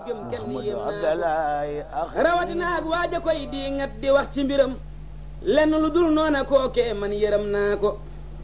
gëm kenn Ahmadu yéem naa Abdalaay ko rawatina ak waaja koy di ngat di wax ci mbiram lenn lu dul noona kookee man yërëm naa ko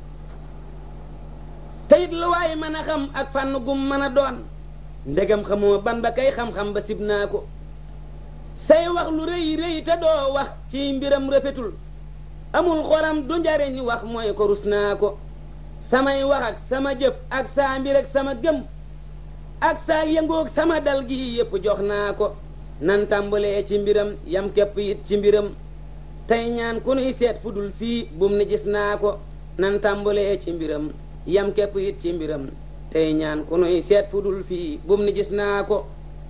teyit lu waay mën a xam ak fànn gum mën a doon ndegam xamoo ban ba kay xam-xam ba sib naa ko say wax lu rëy rëy te doo wax ci mbiram rafetul amul xoram du njariñ wax mooy ko rus naa ko samay wax ak sama jëf ak saa mbir ak sama gëm ak saa yëngoog sama dal gi yépp jox naa ko nan tàmbalee ci mbiram yam képp it ci mbiram tey ñaan ku nuy seet fu dul fii bum ni gis naa ko nan tàmbalee ci mbiram yam képp it ci mbiram tey ñaan ku nuy seet fu dul fii bum ni gis naa ko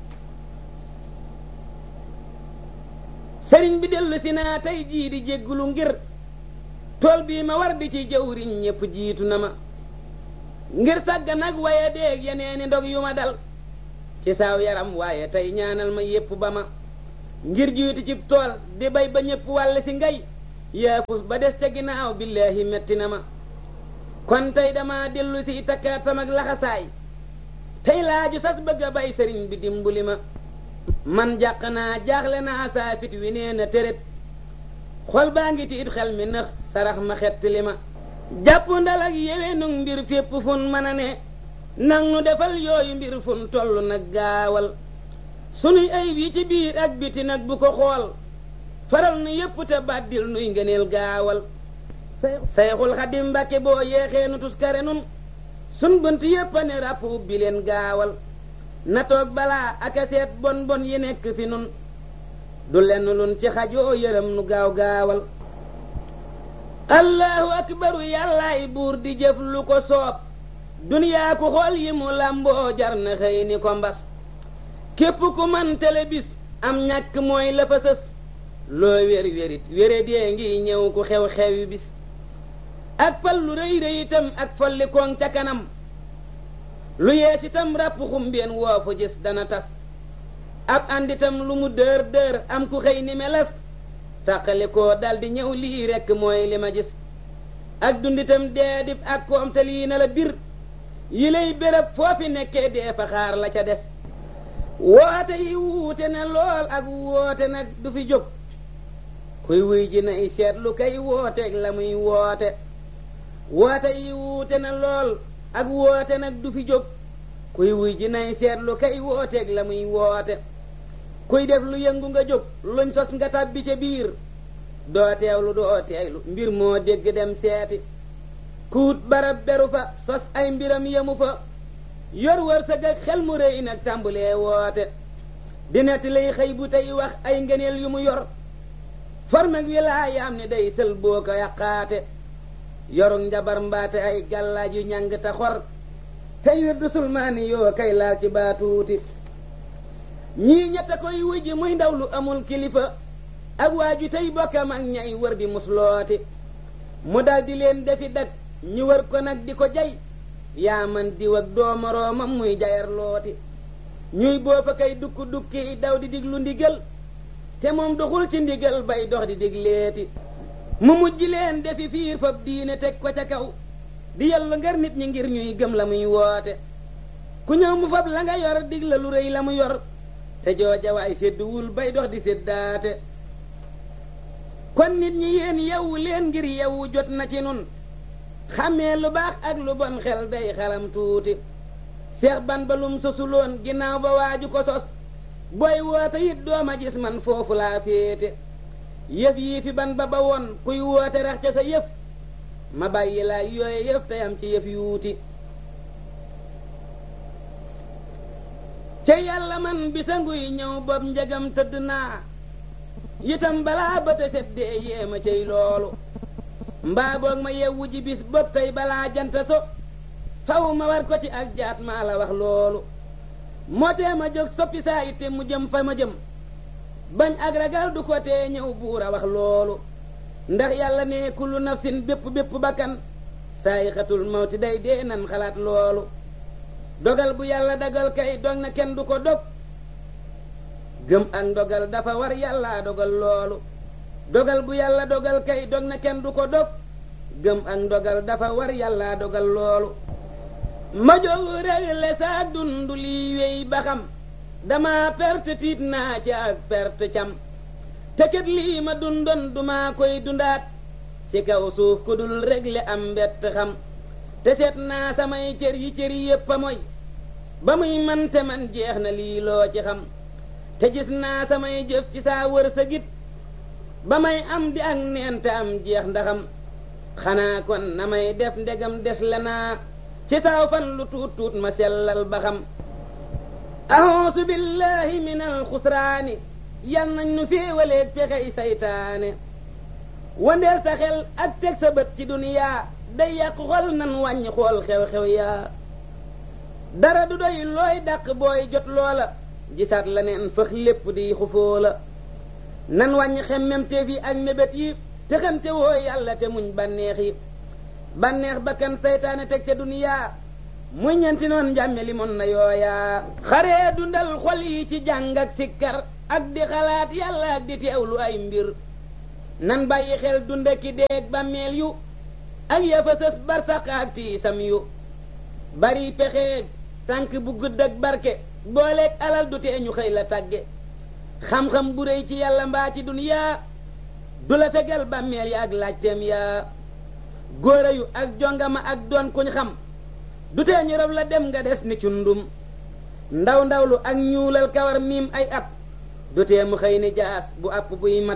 sëriñ bi dellu si naa tey jii di jéggulu ngir tool bii ma war di ci jëwriñ ñépp jiitu na ma ngir sàgga nag waaye déeg yeneeni ndog yu ma dal ci saaw yaram waaye tey ñaanal ma yépp ba ma ngir jiitu ci tool di bay ba ñépp wàll si ngay yaafus ba des ca ginnaaw billaahi metti na ma kon tey dama dellu si takkaat sama laxasaay tey laaju sas bëgg a bay sëriñ bi dimbali ma man jàq naa jaaxle naa saa fit wi nee na tërét xol baa ngi tiit xel mi nëx sarax ma xett li ma jàpp ndal ak yewee nu mbir fépp fun mën a ne nang nu defal yooyu mbir fun toll nag gaawal sunuy ayib yi ci biir ak biti nag bu ko xool faral nu yépp te bàddil nuy ngëneel gaawal sayxul xadim mbàkke boo yeexee nu tuskare nun sun bënt yépp a ne ràpp ubbi leen gaawal na toog balaa ak a seet bon bon yi nekk fi nun du lenn lun ci xajoo yërëm nu gaaw gaawal allahu akbaru yàllaay buur di jëf lu ko soob duniyaa ku xool yi mu làmboo jar na xëy ni ko mbas képp ku man tele bis am ñàkk mooy la fa sës loo wér wérit wére dee ngi ñëw ku xew xewi bis ak fal lu rëy rëy itam ak folli koŋ ca kanam lu yees itam ràpp xumbeen woo fa gis dana tas ab ànditam lu mu dër dër am ku xëy ni melas tàqali koo daldi ñëw lii rekk mooy li ma gis ak dunditam dee dib ak koom te lii na la bir yi lay béréb foofi nekkee dee fa xaar la ca des woote yi wuute na lool ak woote nag du fi jóg kuy wuy ji nay seetlu kay wooteeg la muy woote woote yi wuute na lool ak woote nag du fi jóg kuy wuy ji nay seetlu kay wooteeg la muy woote kuy def lu yëngu nga jóg luñ sos nga tàbbi ca biir doo teewlu doo teeylu mbir moo dégg dem seeti kuut barab beru fa sos ay mbiram yemu fa yor wërsëg ak xel mu rëy nag tàmbulee woote di netti lay xëy bu tey wax ay ngëneel yu mu yor formeg wilaayaam ni day sël boo ko yàqaate yorug njabar mbaate ay gàllaaj yu ñàng te xor tey wir du sulmaani yoo kay laal ci baatuuti ñii ñetta koy wujji muy ndaw lu amul kilifa ak waaju tey bokkam ak ñay wër di muslooti mu dal di leen defi dak ñu wër ko nag di ko jay yaa man diw ak doomoroomam muy jayar looti ñuy boofa kay dukk dukki daw di diglu ndigal te moom doxul ci ndigal bay dox di digleeti mu mujj leen defi fiir fab diine teg ko ca kaw di yallu ngar nit ñi ngir ñuy gëm la muy woote ku ñëw mu fab la nga yor dig la lu rëy la mu yor te jooja waay sédduwul bay dox di séddaate kon nit ñi yéen yewwu leen ngir yewwu jot na ci nun xàmmee lu baax ak lu bon xel day xalam tuuti seex ban ba lum sosuloon ginnaaw ba waaju ko sos booy woote it dooma gis man foofu laa féete yëf yii fi ban ba ba woon kuy woote rax ca sa yëf ma bàyyi laa yooye yëf te am ci yëf yuuti ca yàlla man bisa nguy ñëw bopp njegam tëdd naa itam balaa ba te seddee yéema cay loolu mbaa boog ma yewwu ji bis bopp tey balaa janta so faw ma war ko ci ak jaat maa la wax loolu moo tee ma jóg soppi saa itte mu jëm fa ma jëm bañ ak ragal du ko tee ñëw buur a wax loolu ndax yàlla ne kullu nafsin bépp bépp bakkan saay xatul mawti day dee nan xalaat loolu dogal bu yàlla dagal kay dog na kenn du ko dog gëm ak ndogal dafa war yàlla dogal loolu dogal bu yàlla dogal kay dog na kenn du ko dog gëm ak ndogal dafa war yàlla dogal loolu ma jóg regle saa dund lii wéy ba xam dama perte tiit naa ci ak perte cam te kat lii ma dundoon duma koy dundaat ci kaw suuf ku dul régle am mbett xam te seet naa samay cër yi cër yépp a moy ba muy man te man jeex na lii loo ci xam te gis naa samay jëf ci saa wër sa git ba may am di ak neen te am jeex ndaxam xanaa kon na may def ndegam des la naa ci saaw fan lu tuut tuut ma sellal ba xam ahoosu billahi min alxusraani yal nañ nu féewaleeg pexey saytaane wandeel sa xel ak teg sa bët ci duniyaa day yàq xol nan wàññi xool xew-xew yaa dara du doy looy dàq booy jot loola gisaat la neen fëx lépp di xufoo la nan wàññi xemmemteef yi ak mébét yi te xamte woo yàlla te muñ bànneex yi bànneex bakkan saytaane teg ca duniyaa muy ñenti noon njàmme li mon na yooyaa xaree dundal xol yi ci jàng ak sikkar ak di xalaat yàlla ak di teewlu ay mbir nan bàyyi xel dunda ki deeg bàmmeel yu ak yafa sës barsaq ak tiisam yu bari pexeeg tànk bu gudd ak barke booleeg alal du tee ñu xëy la tàgge xam-xam bu réy ci yàlla mbaa ci duniyaa du la tegal bàmmeel ya ak laajteem yaa góora yu ak jongama ak doon kuñ xam du tee ñu rob la dem nga des ni cundum ndaw ndawlu ak ñuulal kawar miim ay at du tee mu xëy ni jaas bu àpp buy mat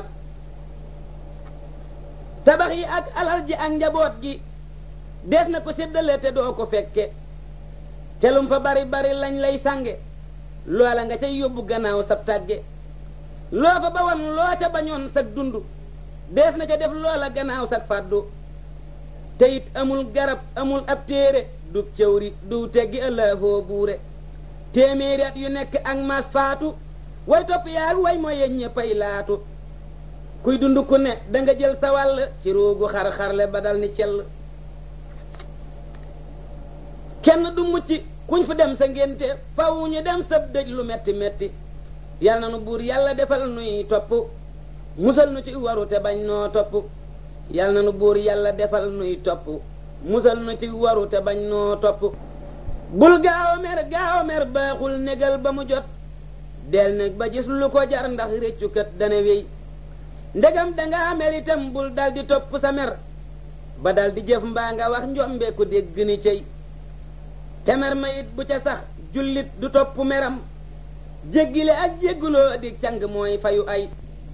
tabax yi ak alal ji ak njaboot gi des na ko séddale te doo ko fekke telum fa bari bari lañ lay sange loola nga cay yóbbu gannaaw sab tàgge loo fa bawoon loo ca bañoon sag dund dees na ca def loola gannaaw sag fàddu te it amul garab amul ab téere du cëwri du teggi ëllëfoo buure téeméeri at yu nekk ak mas faatu way topp yaag way mooy yeñ ñëppay laatu kuy dund ku ne da nga jël sa wàll ci ruugu xar-xarle ba dal ni cell kenn du mucc kuñ fa dem sa ngénte faw ñu dem sab dëj lu metti metti yal na nu buur yàlla defal nuy topp musal nu ci waru te bañ noo topp yal na nu buur yàlla defal nuy topp musal nu ci waru te bañ noo topp bul gaaw a mer gaaw a mer baaxul négal ba mu jot del neg ba gis lu ko jar ndax réccukat dana wéy ndegam dangaa mer itam bul dal di topp sa mer ba dal di jëf mbaa nga wax njombe ku dégg ni cey te mer ma it bu ca sax jullit du topp meram jéggile ak jégguloo di càng mooy fayu ay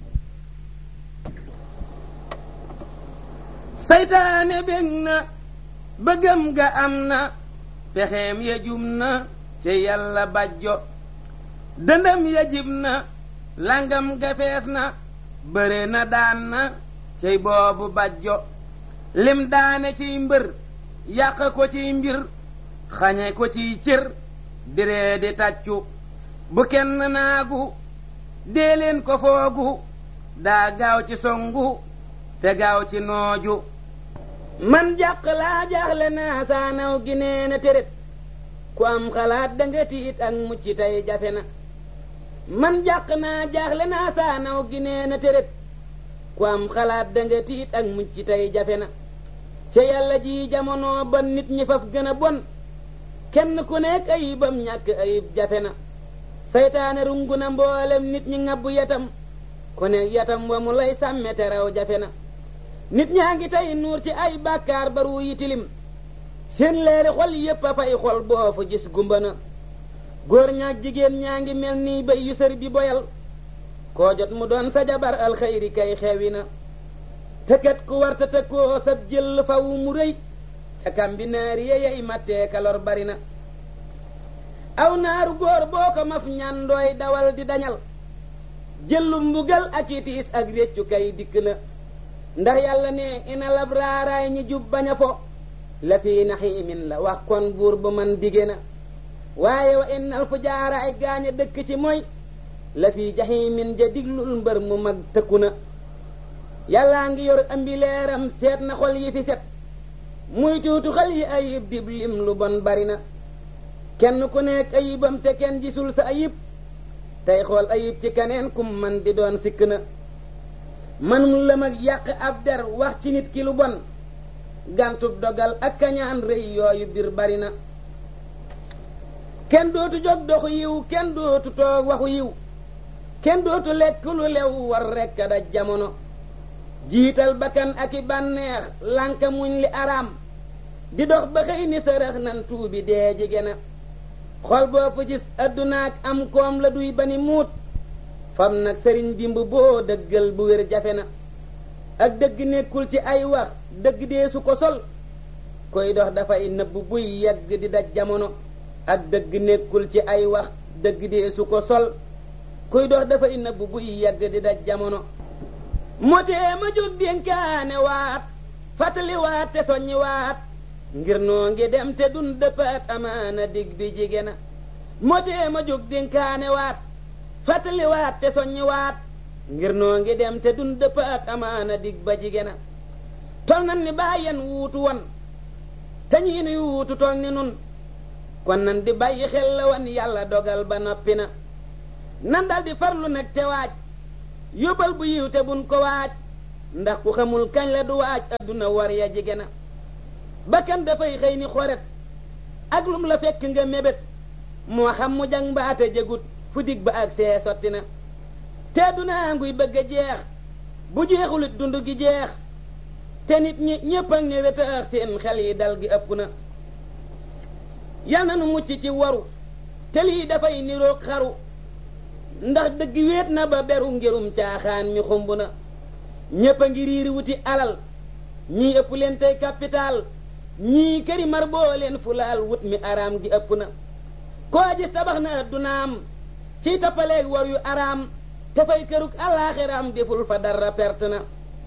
saytaane bég na bëggam ga am na pexeem ya jum na ci yàlla bajjo dëndam ya jib na langam ga fees na bëre na daan na cey boobu bajjo lim daane ciy mbër yàq ko ciy mbir xañe ko ciy cër diree di tàccu bu kenn naagu dee leen ko foogu daa gaaw ci songu te gaaw ci nooju man jàq laa jaaxle naa saanaw gi nee na tërét ku am xalaat da nga tiit ak mucc tey jafe na man jàq naa jaaxle naa saanaw gi nee na tërét ku am xalaat da nga tiit ak mucc tey jafe na ca yàlla ji jamono bon nit ñi faf gën a bon kenn ku nekk ayibam ñàkk ayib jafe na saytaane rungu na mboolem nit ñi ngabbu yatam ku nekk yatam wa mu lay sàmme te raw jafe na nit ñaa ngi tey nuur ci ay bàkkaar baru yi tilim seen leeri xol yépp a fay xol boo fu gis gumba na góor ñaak jigéen ñaa ngi mel nii bay yu sër bi boyal koo jot mu doon sa jabar alxayri kay xewi na tëkkat ku warta tëkkoo sab jël faw mu rëy ca kambi naari ya yey mattee kalor bari na aw naaru góor boo ko maf ñandooy dawal di dañal jëllu mbugal ak itiis ak réccu kay dikk na ndax yàlla ne ina labraaraay ñi jub bañ a fo la fii naxiimin la wax kon buur ba man dige na waaye wa innal fu jaaraay gaañ a dëkk ci mooy la fii jaxiimin ja diglul mbër mu mag tëkku na yàllaa ngi yor ambi leeram seet na xol yi fi set muy tuutu xal yi ayib dib lim lu bon bari na kenn ku nekk ayibam te kenn gisul sa ayib tey xool ayib ci keneen kum man di doon sikk na manum la mag yàq ab der wax ci nit ki lu bon gàntub dogal ak kañaan rëy yooyu bir bari na kenn dootu jóg doxu yiw kenn dootu toog waxu yiw kenn dootu lekk lu lew war rekk a daj jamono jiital bakkan ak i bànneex lànka muñ li araam di dox ba xëy ni sërëx nan tuubi dee jige na xol boo fa gis addunaak am koom la duy ba ni muut fam nag sëriñ dimb boo dëggal bu wér jafe na ak dëgg nekkul ci ay wax dëgg dee su ko sol koy dox dafay nëbb buy yegg di daj jamono ak dëgg nekkul ci ay wax dëgg dee su ko sol kuy dox dafay nëbb buy yegg di daj jamono motee ma jóg dénkaane waat fàttali waat te soññi waat ngir noo ngi dem te dun dëppaat amaana dig bi jige na motee ma jóg dénkaane waat fàttali waat te soññi waat ngir noo ngi dem te dun dëppaat amaana dig ba jige na tol nan ni bàyyen wuutu won te ñii nuy wuutu tol ni nun kon nan di bàyyi xel la wan yàlla dogal ba noppi na nan dal di farlu nag te waaj yóbbal bu yiw te bun ko waaj ndax ku xamul kañ la du waaj adduna war ya jige na bakkan dafay xëy ni xoret ak lum la fekk nga mébét moo xam mu jang mbaate jëgut fu dig ba ak see sotti na te adduna nguy bëgg a jeex bu jeexulit dund gi jeex te nit ñi ñépp ak ni rëtaax seen xel yi dal gi ëpp na yal na nu mucc ci waru te lii dafay niroog xaru ndax dëgg wéet na ba beru ngirum caaxaan mi xumb na ñépp a ngi riiri wuti alal ñii ëpp leen tey capital ñii këri mar boo leen fulaal wut mi araam gi ëpp na koo gis tabax na addunaam ciy tappaleeg war yu araam te fay kërug alaaxiraam deful fa dara perte na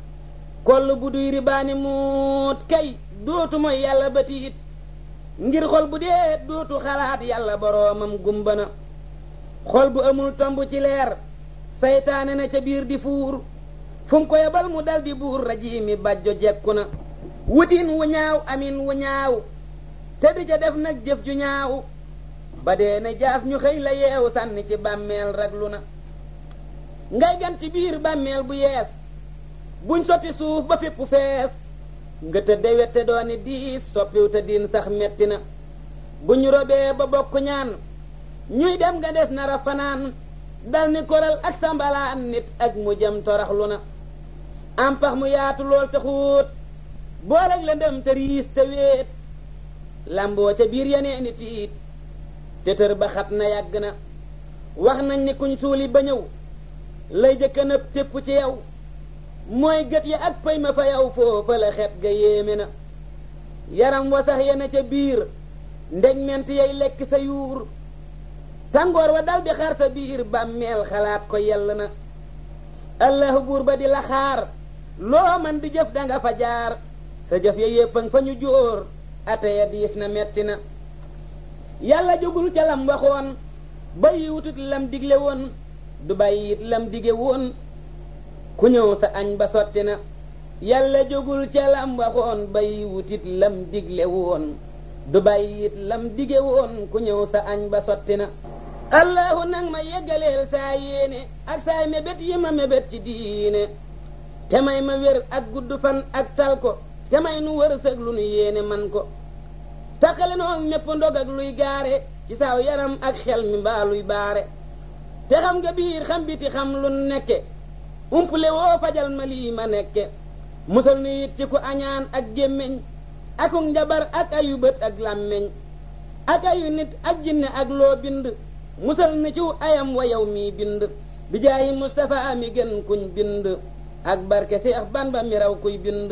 koll bu duy ribaani muut kay dootu mooy yàlla ba tiit ngir xol bu dee dootu xalaat yàlla boroomam gumba na xol bu amul tomb ci leer saytaane na ca biir di fuur fu mu ko yebal mu dal di buur rajiimi bàjjo jekku na wutin wu ñaaw amin wu ñaaw te di ca def nag jëf ju ñaaw ba dee ne jaas ñu xëy la yeewu sànni ci bàmmeel raglu na ngay gan ci biir bàmmeel bu yees buñ sotti suuf ba fépp fees nga tëdde wette dooni diis soppiw te diin sax metti na buñ robee ba bokk ñaan ñuy dem nga des nara fanaan dal ni koral ak sambalaan nit ak mu jëm toraxlu na am pax mu yaatu lool te xuut booleg la ndem te riis te wéet lamboo ca biir yenee ni tiit te tër ba xat na yàgg na wax nañ ni kuñ suuli ba ñëw lay jëkka nëb tépp ci yow mooy gët ya ak pëy ma fa yow foofa la xet ga yéeme na yaram wa sax yena ca biir ndeg ment yay lekk sa yuur tàngoor wa dal di xar sa biir bàmmeel xalaat ko yell na allahu buur ba di la xaar loo man di jëf danga fa jaar sa jëf ya yéppang fa ñu jóor ate ya diis na metti na yàlla jógul ca lam waxoon bàyyi wutut lam digle woon du bàyyi it lam dige woon ku ñëw sa añ ba sotti na yàlla jógul ca lam waxoon bàyyi wutit lam digle woon du bàyyi it lam dige woon ku ñëw sa añ ba sotti na allahu nag ma yeggaleel saa yéene ak saay mébét yi ma mébét ci diine te may ma wér ak gudd fan ak tal ko te may nu wërsëg lu nu yéene man ko taxale noo mépp ndog ak luy gaare ci saaw yaram ak xel mi mbaa luy baare te xam nga biir xam biti xam lu nekke umpule woo fajal ma lii ma nekke musal nu it ci ku añaan ak gémmiñ akuk njabar ak ayu bët ak làmmiñ ak ayu nit ak jinne ak loo bind musal ni ciw ayam wa yow mii bind bi jaayi Mustafa mi gën kuñ bind ak barke Seex Bamba mi raw kuy bind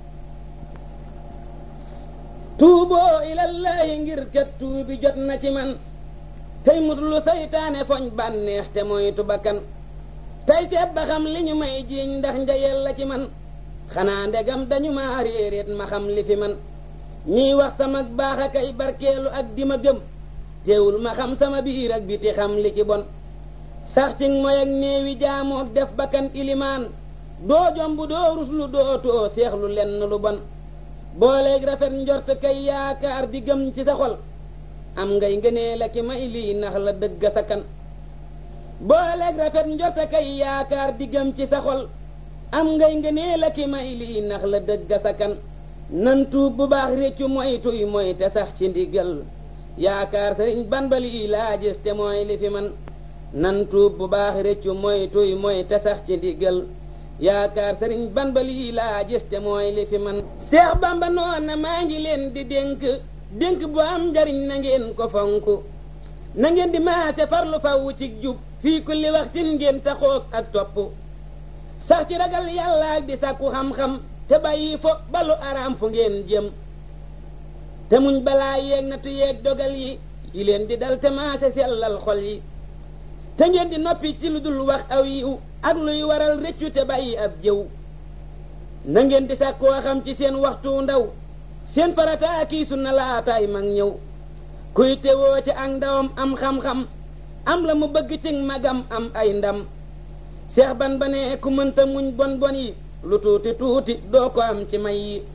tuuboo ilallaahi ngir kat tuubi jot na ci man tey muslu saytaane foñ bànneex te moytu bakkan tey seet ba xam li ñu may jiiñ ndax njayel la ci man xanaa ndegam dañu ma réeréet ma xam li fi man ñiy wax sama baax a kay barkeelu ak di ma gëm teewul ma xam sama biir ak biti xam li ci bon sax ci mooy ak néewi jaamook def bakkan ilimaan doo jomb doo ruslu doo too seexlu lenn lu bon booleeg rafet njort kay yaakaar di gëm ci sa xol am ngay ngënee la ki may lii nax la dëgg sa kan booleeg rafet njort kay yaakaar di gëm ci sa xol am ngay ngënee la ki may lii nax la dëgg sa kan nan tuub bu baax réccu moy tuy moy te sax ci ndigal yaakaar sëriñ ban ba lii laa gis te mooy li fi man nan tuub bu baax rëccu mooy tuy mooy te sax ci ndigal yaakaar sëriñ ban ba lii laa gis te mooy li fi man seex bamba noon na maa ngi leen di dénk dénk bu am njariñ na ngeen ko fonk na ngeen di maase farlu faw ci jub fii kulli waxtin ngeen taxoog ak topp sax ci ragal yàlla ak di sàkku xam-xam te bàyyi fo balu araam fu ngeen jëm te muñ balaa yeeg natu yeeg dogal yi yi leen di dal te maase sellal xol yi te ngeen di noppi ci lu dul wax aw yiw ak luy waral rëccu te bàyyi ab jëw na ngeen di sàkkoo xam ci seen waxtu ndaw seen farata kii sunna laataay mag ñëw kuy tewoo ci ak ndawam am xam-xam am la mu bëgg ci magam am ay ndam seex ban ba ne ku mënta muñ bon bon yi lu tuuti tuuti doo ko am ci may yi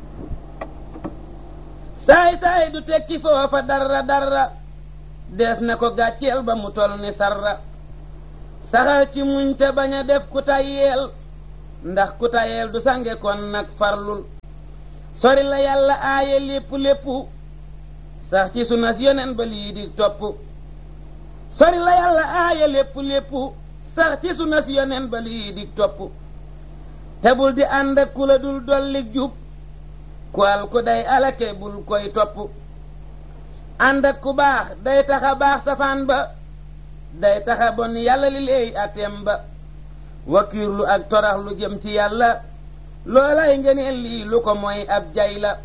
saay saay du tekki foofa dara dara dees na ko gàcceel ba mu tol ni sarra saxal ci muñ te bañ a def ku tayyeel ndax ku tayyeel du sange kon nag farlul sori la yàlla aaye lépp lépp sax ci sunas yonen ba lii di topp sori la yàlla aaye lépp lépp sax ci sunas yonen ba lii di topp te bul di ànd ak ku la dul dolli jub ku al ku day alake bul koy topp ànd ak ku baax day taxa baax safaan ba day taxa bon yàlla li léey atem ba wakiirlu ak torax lu jëm ci yàlla loolay ngeneel lii lu ko mooy ab jay la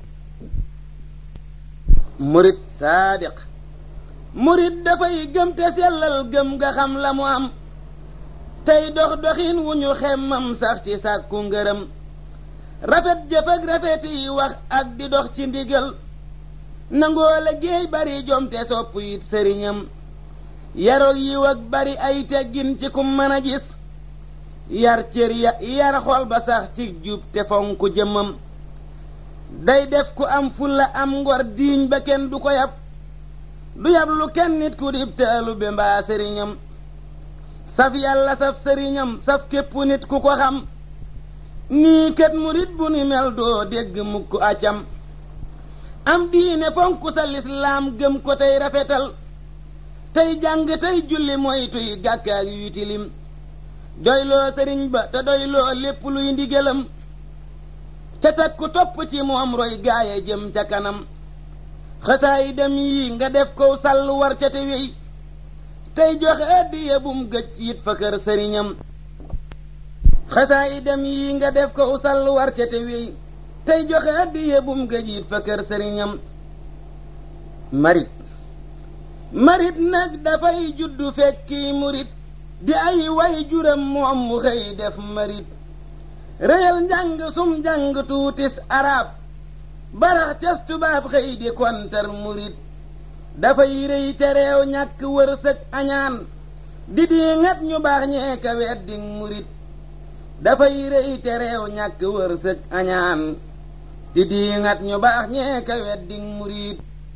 murit saadiq murit dafay gëm te sellal gëm nga xam la mu am tey dox doxin wu ñu xemmam sax ci sàkku ngërëm rafet jëf ak rafet yi wax ak di dox ci ndigal nangoo la géey bari jom te sopp it sëriñam yaroog yiw ak bari ay teggin ci kum mën a gis yar cër ya yar xol ba sax ci jub te fonku jëmmam day def ku am fulla am ngor diiñ ba kenn du ko yab du yab lu kenn nit ku dib taalu be mbaa sëriñam saf yàlla saf sëriñam saf képp nit ku ko xam nii kat murit bu ni mel doo dégg mukk acam am diine fonku sa lislaam gëm ko tey rafetal tey jàng tey julli moytuy gàkkaak yuy tilim doyloo sëriñ ba te doyloo lépp luy ndigalam ca takku topp ci moom roy gaaye jëm ca kanam xasaay dem yi nga def kow sàll war ca te wey tey joxe addiya bum gëj it fa kër sëriñam xasaay dem yi nga def kow sàll war ca te wey tey joxe addiya bum gëj it fa kër sëriñam marit marit nag dafay juddu fekki murit di ay way juram moom mu xëy def marit réyal njàng sum njàng tuutis arab barax cas tubaab xëy di kontar murit dafay rëy te réew ñàkk wërsëg añaan di di ngat ñu baax ñee ka weddi murit dafay rëy te réew ñàkk wërsëg añaan di di ngat ñu baax ñee ka weddi murit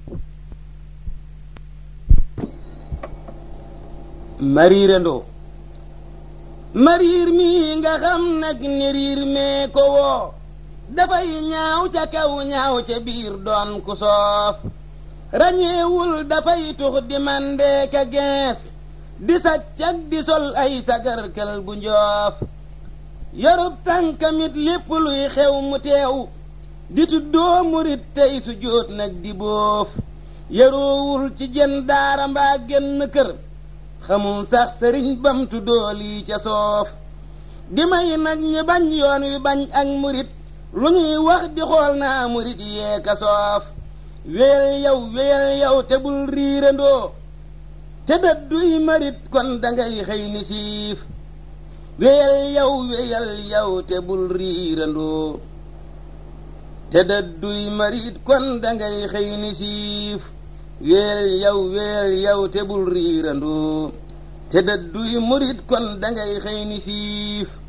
mariirandoo mariir mi nga xam nag ni riir mee ko woo dafay ñaaw ca kaw ñaaw ca biir doon ku soof rañeewul dafay tux di mandee ka gees di saccak di sol ay sagarkal bu njoof yorub tànkamit lépp luy xew mu teew di tuddoo murit tey su jóot nag di boof yaroowul ci jën daara mbaa genn kër xamul sax sëriñ bam tuddoo lii ca soof di may nag ñi bañ yoon wi bañ ak murit lu ñuy wax di xool naa murit yee ka soof wéyal yow wéyal yow te bul riirandoo te dëdduy marit kon dangay xëy ni siif wéyal yow wéyal yow te bul riirandoo te dëdduy marit kon dangay xëy ni siif wéyal yow wéyal yow te bul riirandoo te dëdduy murit kon dangay xëy ni siif